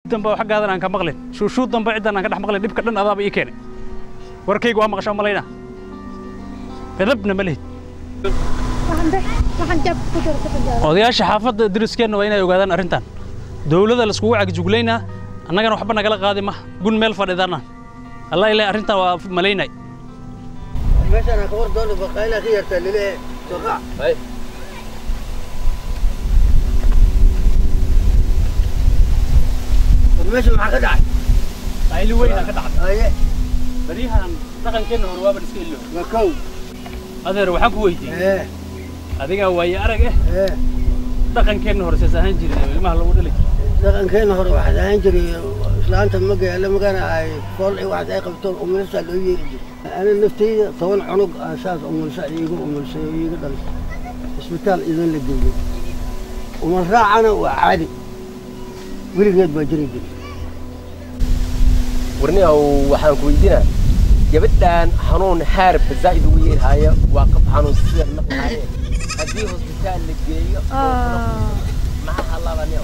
dambe oo xaggaadan aan ka maqlin shuushuu dambe ciddan aan ka dhex maqlin dhibka dhan adaaba ii keenay warkayga waa maqashaa malaynaa edabna ma lihid odayaasha xaafadda deriskeenna waa inay ogaadaan arrintan dowladda laiskugu cagjuglaynaa annagana waxba nagala qaadi ma gun meel fadhidana allah ilaa arrintan waa malaynay meeshaan ka war doona baqayla ka yartaa lilee soqac meesha maxaa ka dhacay qayli weyna ka dhacday aye baryahan dhaqankeenna hore waaba iska illow waa kow adeer waxaan ku weydiiyey ee adigaa waaye arag eh ee dhaqankeenna hore sees ahaan jiray oo ilmaha lagu dhali jiray dhaqankeena hore waxaad ahaan jiray islaanta magaala magana ay fool ay waxaad ay qabtoon umulisa loo yeeri jiray ana naftayda toban cunug aan saas umulisa iiga umulisay oo iiga dhalisay isbitaal idan la geeyey umal raacana waa caadi weligeed baa jiri jiray warniyow waxaan ku weydiinaa gabadhan xanuun haarba zaa'id ugu yeerhaya waa qab xanuun sida naqahaye haddii hosbitaal la geeyo maxaa halaabanio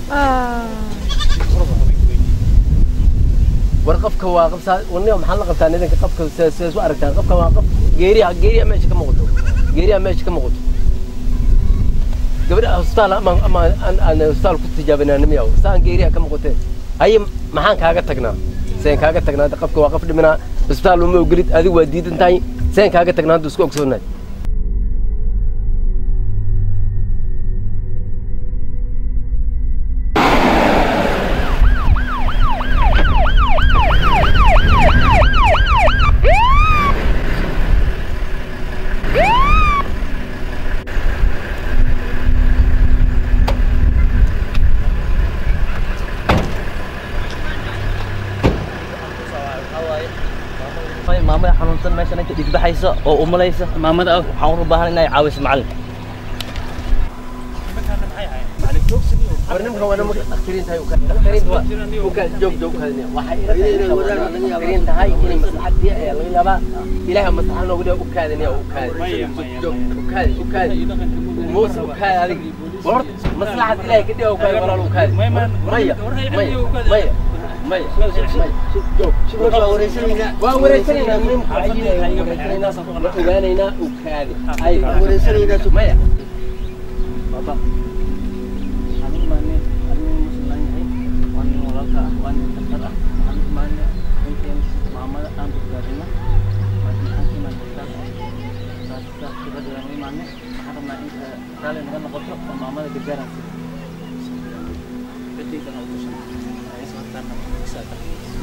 war qofka waa qabsaa warniyow maxaa la qabtaa nidanka qofka sidaas u aragtaa qofka waa qof geeriya geeriya meesha ka muuqato geeriya meesha ka muuqato gabadha hosbitaal ama ama aan aan hosbitaal ku tijaabinanimiyaw saan geeriya ka muuqatee haye maxaan kaaga tagnaa seen kaaga tagnaa hadda qofka waa qof dhiminaa isbitaal uma ogolid adigu waa diidan tahay seen kaaga tagnaa hadda isku ogsoonaay maamada xanuunsan meeshan inta dhigbaxaysa oo umulaysa maamada ah waxaan u baahan inay caawiso macallin war nimka waa nimanka dhakhtarin tahay dhakhtarinta waa ukaa joog joog kadine waxay ila dhakhtarin tahay inay maslaxadii ayaa laga yaabaa ilaahay maslaxa noogu dhiga ukaadinaya ukaadi joog ukaadi ukaadi muuse ukaadi adig war maslaxad ilaahay ka dhiga ukaadi walaal ukaadi maya maya maya maya maya waa wareysanaynaa waa wareysanaynaa nimka ayinaya wareysanaynaa ma ogaanaynaa ukaadi ay wareysanaynaa maya baba anigu maa nin anigu muslim yahay waa nin walaalka ah waa nin daktar ah waxaan u maana inteen maamada aan badbaadina laakiin aan ka imaan daktar saas saas gabadha aan u imaane waxaan rabnaa inta raali naga noqoto oo maamada gargaaraan siiyo cidaydana u gashan ay soo hartaan isaaka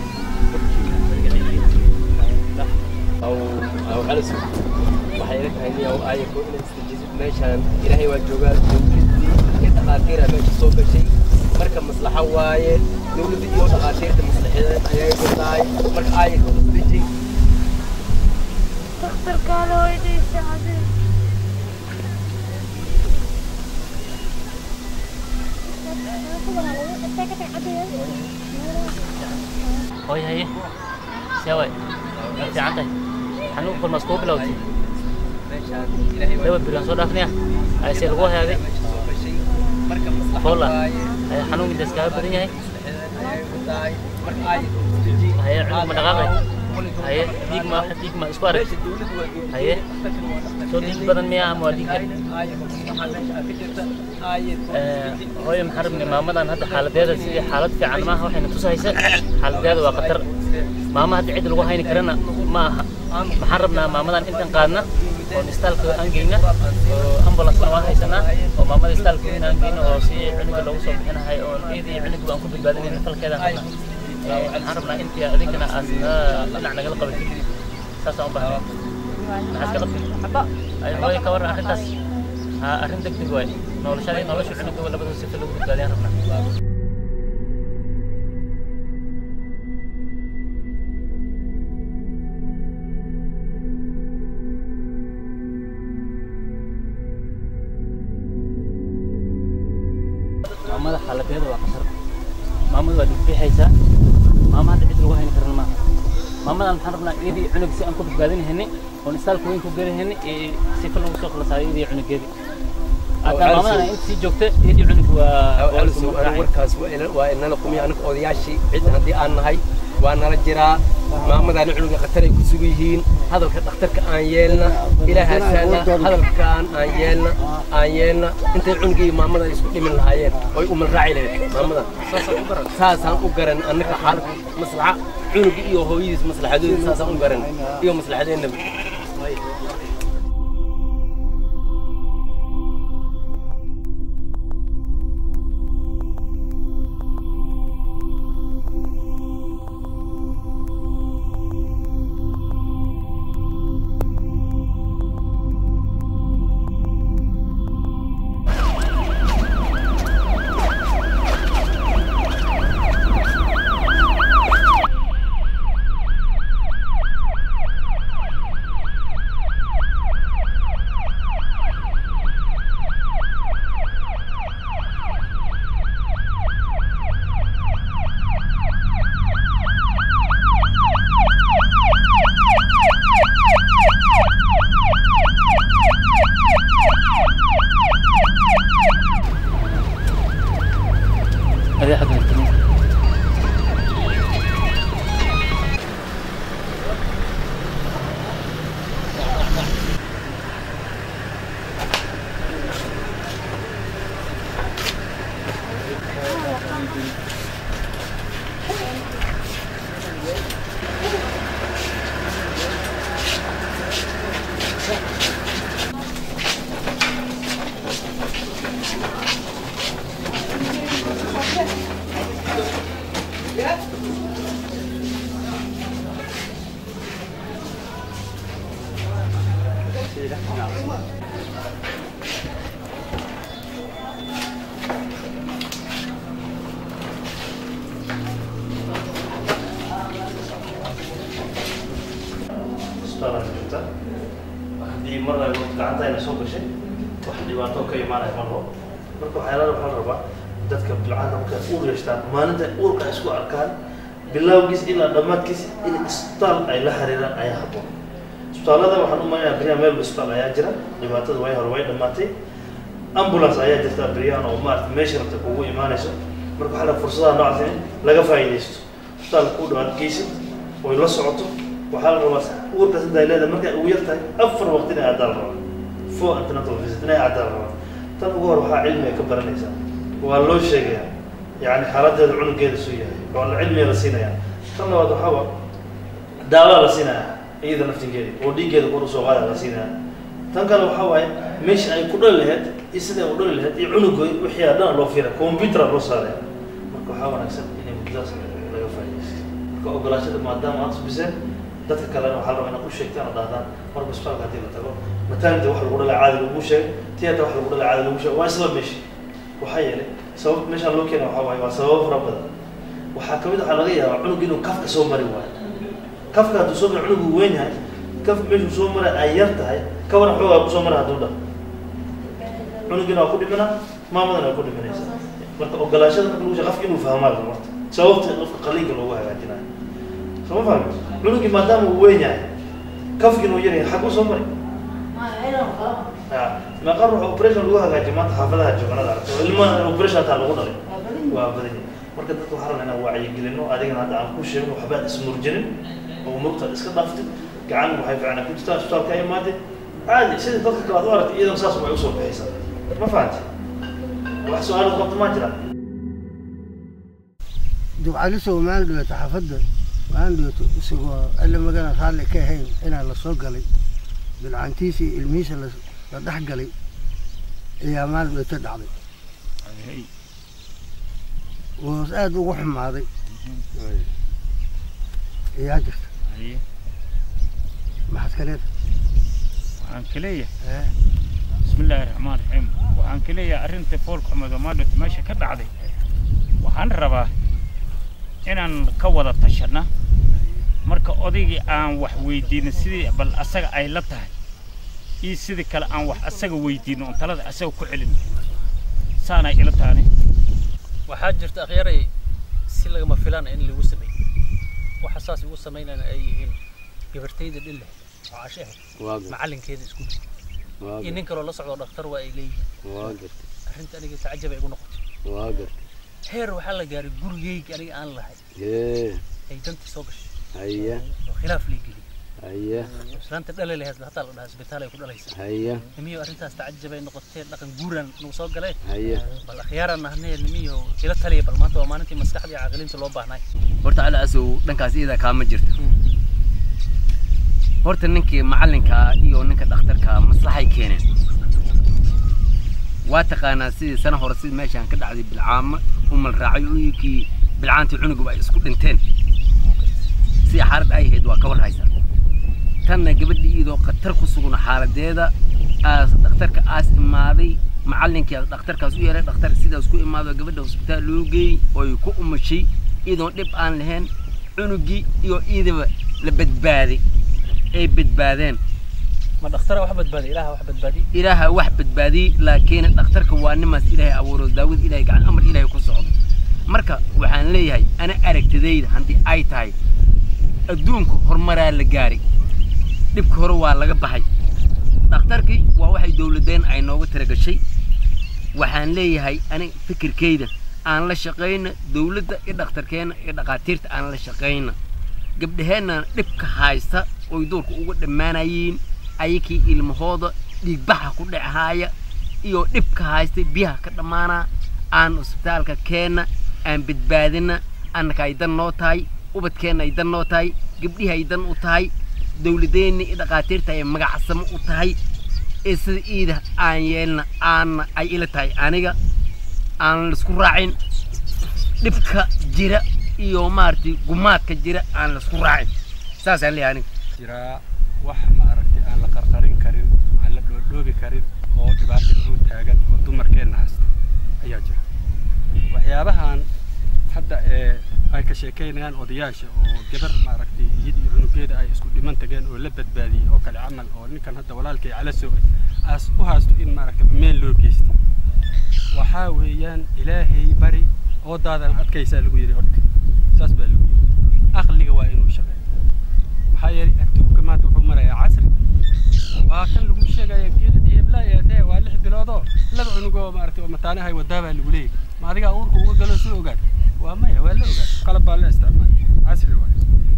أو أو على سوق وحيرك هني أو آية كون استجيب ماشان إلهي وجوجا دولتي يتقاتير ماشي صوب شيء مركب مصلحة وايد دولتي يو تقاتير مصلحة أيها يقولي مركب آية كون استجيب hooy haye see way ma fiican tahay xanuun kol maas kuu bilowtay ماشان إلهي laba beri aan soo dhaafnaya ayse lagu hagaaday مركب مصلحة Hola. وايد haye xanuunka intaas kaaga badan yahay أيها يقولي مركب آية كون استجيب haye cunug ma dhaqaaqay haye dhiig ma dhiig ma isku arag ماشي دولتي وجوجا haye soo dhiig badan miyaa ama waa dhiig yar آية كون مصلحة ماشي أكيد آية كون Ee, hooyo maxaan rabnay maamadan hadda xaaladeeda sidii xaalad fiican maaha waxayna tusaysa xaaladeeda waa khatar maama hadda cid lagu hayni karana ma aha maxaan rabnaa maamadan intaan qaadna oo istaalka aan geyna oo ambulancena waan haysanaa oo maamada istaalka weyn aan geyna oo si cunuga loogu soo bixinahay oo iyadii cunuga aan ku badbaadinayna falkeedaan rabnaa Ee, waxaan rabnaa intii adinkana aad na- dhinac nagala qabatid saasaan u baahnay maxaad ka qabtid ay hooyo ka warran arrintaas ha arrin degdeg waay noloshadii nolosha cunuga labada sifa lagu badbaadiyaan rabnaa maamada xaaladeeda waa khatar maamadu waa dhigbixaysaa maama hadda cid lagu hayni karan maaha maamadan maxaan rabnaa iyadii cunug si aan ku badbaadinahayni oon istaalka weyn ku gelihaynay ee sifa lagu soo khalasaayo iyadii cunugeedii hadda maamadan inta sii joogta iyadii cunugii waa waa la soo raacay warkaas waa ila- waa inala kumiya aniga odayaashii cid haddii aan nahay waa nala jiraa maamadaani cunuga khatar ay ku sugan yihiin hadalka dhakhtarka aan yeelna ilaahaasana hadalkaan aan yeelna aan yeelna intay cunugii iyo maamada isku dhimin lahaayeen oy umal raaci lahayd maamada saasaan u garan annaga xaalad maslaxa cunugii iyo hooyadiis maslaxadoodii saasaan u garan iyo maslaxadeennaba adee xagga timi isbitaalka joogta haddii mar ay gacanta ayna soo gashay wax dhibaato ka imaanaya ma rabo marka waxyaalaha waxaa la rabaa dadka bilcaanta markay uur yeeshtaan maalinta uurka ay isku arkaan bilowgiis ilaa dhammaadkiis in isbitaal ay la xiriiraan ayaa habboon isbitaallada waxaan u maleynayaa beryahan meel isbitaal ayaa jira dhibaatada way hore way dhammaatay ambulance ayaa jirta beryahan oo maarata meesha rabta kugu imaanayso marka waxaa la fursadaha noocaas in laga faa'iidaysto isbitaalka ku dhawaad geysid oy la socoto waxaa la rabaa uurkaas inta ay leedahay markay ugu yar tahay afar waqti inay caddaal rabaa four antenatal visit inay caddaal rabaa tan ugu hor waxaa cilmi ay ka baranaysaa waa loo sheegayaa yani xaaladeeda cunugeeda suu yahay waa la cilmiga la siinayaa tan labaad waxaa wa daawaa la siinayaa iyada naftigeeda oo dhiiggeeda kor usoo qaada la siinayaa tan kale waxaa waaye meesha ay ku dhali lahayd iyo siday u dhali lahayd iyo cunuga wixii aa dhan loo fiira computer loo saaraya marka waxaa wanaagsan inay muddadaas laga faa'iidaysto marka ogolaashada maadaama aad subiseen dadka kalena waxaa la rabaa inaad u sheegtaan oo dhahdaan marka isbitaalka haddii la tago maternity wax lagu dhalay caadi lagu sheeg theatre wax lagu dhalay caadi lagu sheeg waa isla meesha waxaa yeelay sabab meeshaan loo keena waxaa waaye waa sababo fara badan waxaa kamid waxaa laga yaabaa cunug inuu kafka soo mari waayo kafka hadduu soo mari cunugu weyn yahay kafka meeshuu soo maray ay yar tahay kawana xoogaa kusoo mara hadduu dhal cunugina waa ku dhimana maamadana waa ku dhimanaysa marka ogolaashada marka lagu sheeg qofka inuu fahmaa la marta sababta qofka qaliinka loogu hagaajinayo soo ma fahmi cunugii maadaama uu weyn yahay kafkiina uu yar yahay xaguu soo mari meeqa ruux operation lagu hagaajiyo maanta xaafadaha jooganada aragto ilma operation hataa lagu dhalay waa badan yahay marka dadka waxaa rabaa inaan wacyigelino adigana hadda aan ku sheegin waxba aad ismurjinin oo murugta iska dhaaftid gacan waxay fiicnaa ku jirtaa isbitaalka imaadeen caadi sida dadka kale aad u aragtay iyadan saas way usoo bixaysaa ma fahanti wax su-aalaad qabto maa jiraan dubcalisoo maan dhibato xaafadda maan dhibato isagoo alle magana raalli ka ahayn inaa la soo galay bilcantiisa iyo ilmihiisa la la dhex galay ayaa maal dhibato dhacday woos aada ugu xumaaday ayaa jirta maxaad ka leedahay waxaan ka leeyahay Eh, bismi illaahi raxmaan raxiim waxaan ka leeyahay arrinta foolka xumed oo maadhota meesha ka dhacday waxaan rabaa inaan ka wada tashanna marka odaygii aan wax weydiino sidii bal asaga ay la tahay iyo sidii kale aan wax asaga weydiino oon talada asaga ku celin saanay ila tahani waxaa jirta akhyaray si lagama filaan in lagu sameeyo waxa saas ugu samaynayna ay yihiin gabartayda dhille oo cashe ahayd macalinkeeda isku waa iyo nin kaloo la socdo dhakhtar waa ay leeyihiin waa gartay arrinta aniga tacajab ay igu noqotay waa gartay heer waxaa la gaaray gurigeyga aniga aan lahay ee ay dantii soo gashay haya oo khilaaf lay geliyey haya islaanta dhalay lahayd hataa la dhahaa isbitaal ay ku dhalaysaa haya nimiyo arrintaas tacajab ay noqotee dhaqan guuran nagu soo galee haya bal akhyaaran nahnee nimiyo ila taliya bal maanta waa maalintii maskaxdii caaqiliinta loo baahnay horta cali asow dhankaas iyada kaama jirto horta ninkii macallinka iyo ninka dhakhtarka maslaxay keeneen waa taqaanaa sidii sana hore sidii meeshaan ka dhacday bilcaamo umal raacay uyikii bilcaantii cunuguba ay isku dhinteen sidii xaalad ay ahayd waa ka warhaysaa tanna gabadhii iyadoo khatar ku sugna xaaladeeda aas dhakhtarka aas imaaday macallinkii dhakhtarkaas u yeeray dhakhtarka sidaas ku imaado gabadha hosbitaal loo geeyey ooy ku umashay iyadoon dhib aan lahayn cunugii iyo iidaba la badbaaday ay badbaadeen ma dhakhtara wax badbaadiy ilaaha wax badbaadiy ilaaha wax badbaadiyey laakiin dhakhtarka waa nimaas ilaahay abuuro daawad ilaahay gacan amar ilaahay ku socdo marka waxaan leeyahay ana aragtidayda haddii ay tahay adduunka horumaraa la gaaray dhibka hore waa laga baxay dhakhtarkii waa waxay dowladeen ay nooga tiragashay waxaan leeyahay ani fikirkayda aan la shaqayna dowladda iyo dhakhtarkeenna iyo dhakhaatiirta aan la shaqayna gabdhaheenna dhibka haysta oy duurka uga dhammaanayeen ayakii ilmahooda dhiigbaxa ku dhachaaya iyo dhibka haystay biyaha ka dhammaanaa aan isbitaalka keenna aan badbaadina annaka ay dan noo tahay ubadkeenna ay dan noo tahay gabdhihii ay dan u tahay dowladeenna iyo dhakhaatiirta ay magacsamo u tahay ee sida iida aan yeelna aanna ay ila tahay aniga aan laisku raacin dhibka jira iyo maaragtay gumaadka jira aan laisku raacin saasaan leeyahay aniga jiraa wax maaragtay aan la qarqarin karin aan la dhoodhoobi karin oo dhibaato inuu taagan oo dumarkeenna haysta ayaa jira waxyaabahan hadda ee ay ka sheekaynayaan odayaasha oo gabar maaragtay iyad iyo cunugeeda ay isku dhiman tageen oo la badbaadiyey oo kale camal oo ninkan hadda walaalkay cala soo aas u haysto in maaragtay meel loo geystay waxaa weeyaan ilaahay bari oodaadan adkaysaa lagu yidhi horta saas baa lagu yidhi aqliga waa inuu shaqeeyo maxaa yeelay adduunka maanta wuxuu marayaa casri waa kan lagu sheegaya geedadii heblaay eedee waa lix biloodoo laba cunugoo maaragtay oo mataanahay wadaa baa lagu leeyahay ma adigaa uurka uga galo soo ogaad waa maya waa la ogaad qalab baa la isticmaal casri waay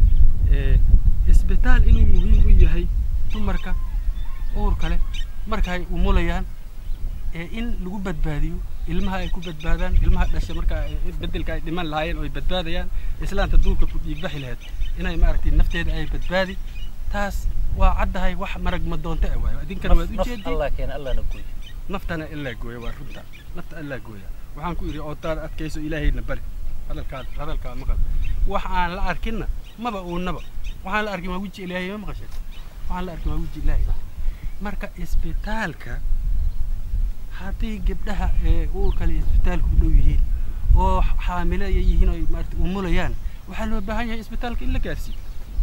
ee isbitaal inuu muhiim u yahay dumarka uurka leh marka ay umulayaan ee in lagu badbaadiyo ilmaha ay ku badbaadaan ilmaha dhasha marka ay- bedelka ay dhiman lahaayeen oo ay badbaadayaan islaanta duulka ku dhiigbaxi lahayd inay maaragtay nafteeda ay badbaadi taas waa caddahay wax marag ma doonta ah waayo idinkana waad naf ujeedii allah keena allahna gooy naftana ilaa gooya waa runta nafta ilaa gooya waxaan ku idhi ootaan adkayso ilaahayna bari hadalkaa hadalkaa maqal wax aan la arkinna maba uunaba waxaan la arkin waa weji ilaahay ma maqashay waxaan la arkin waa weji ilaahay marka isbitaalka haddii gabdhaha ee uurkale isbitaalka u dhow yihiin oo xaamilo ay yihiin oo ay maaragtay umulayaan waxaa loo baahan yahay isbitaalka in la gaarsiiyo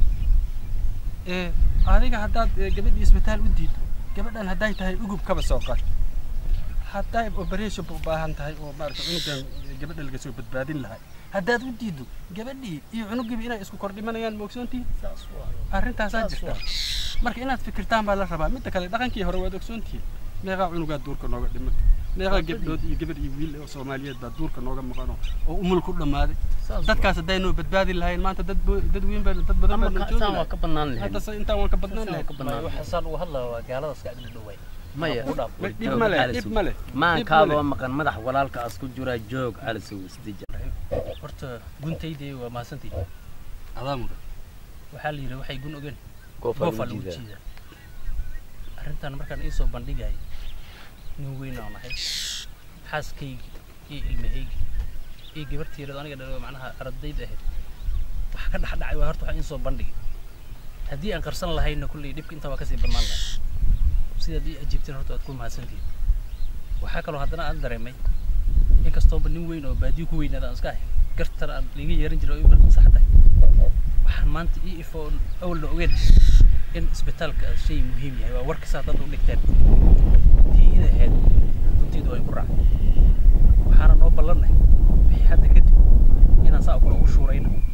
ee adiga haddaad ee, gabadhii isbitaal u diido gabadhan hadday tahay ugub kaba soo qaad hadday operation u baahan tahay oo maaragtay cunugan gabadha laga soo badbaadin lahay haddaad u diido gabadhii iyo cunugiiba inay isku kor dhimanayaan ma ogsoontihin arrintaasaa jirta marka inaad fikirtaan baa la rabaa midda kale dhaqankii hore waad ogsoontihiin meeqaa cunugaa duurka nooga dhimatay meeqaa gabdhood iyo gabadh iyo wiil oo soomaaliyeed baa duurka nooga maqano oo umul ku dhammaaday dadkaas hadday noo badbaadi lahayn maanta dad bo- dad weyn baa dad badan baa noo joogi saan waa lahay ka bannaan lahayd hadda se intaan waan ka badnaan lahayn Maya, waxa saan uga hadlaya waa gaalada iska agdhi dhoway maya ku dhaaf Ma- dhib ma leh dhib ma leh maankaadoo maqan madax walaalkaas ku jira joog calisow isdija horta guntaydii waa mahadsantii adaa mudan waxaa la yidhi waxay gun ogeen goofaa goofaa lagu lagu jiidaa jiidaa arrintan markaan iisoo bandhigay nin weyn aan ahay xaaskaygi iyo ilmahaygi iyo gabartiirada aniga dhalay oo macnaha ardayda ahayd wax ka dhex dhacay waa horta waxaan iisoo bandhigay haddii aan qarsan lahayna kulley dhibka intaa waa kasii bannaan lahay sidaad ii ajiibteen horta waad ku mahadsantihiin waxaa kaloo haddana aan dareemay inkastooba nin weyn oo baadiyo ku weynaada aan iska ahay gartan aan liiga yeeran jiray oo igu sax tahay waxaan maanta ii ifo oon awalna ogeen in isbitaalka shay muhiim yahay waa warka saa dad u dhigteen tiida ahayd runteedu way ku raacday waxaana noo ballanay wixii hadda kadib inaan saa kale ugu shuurayno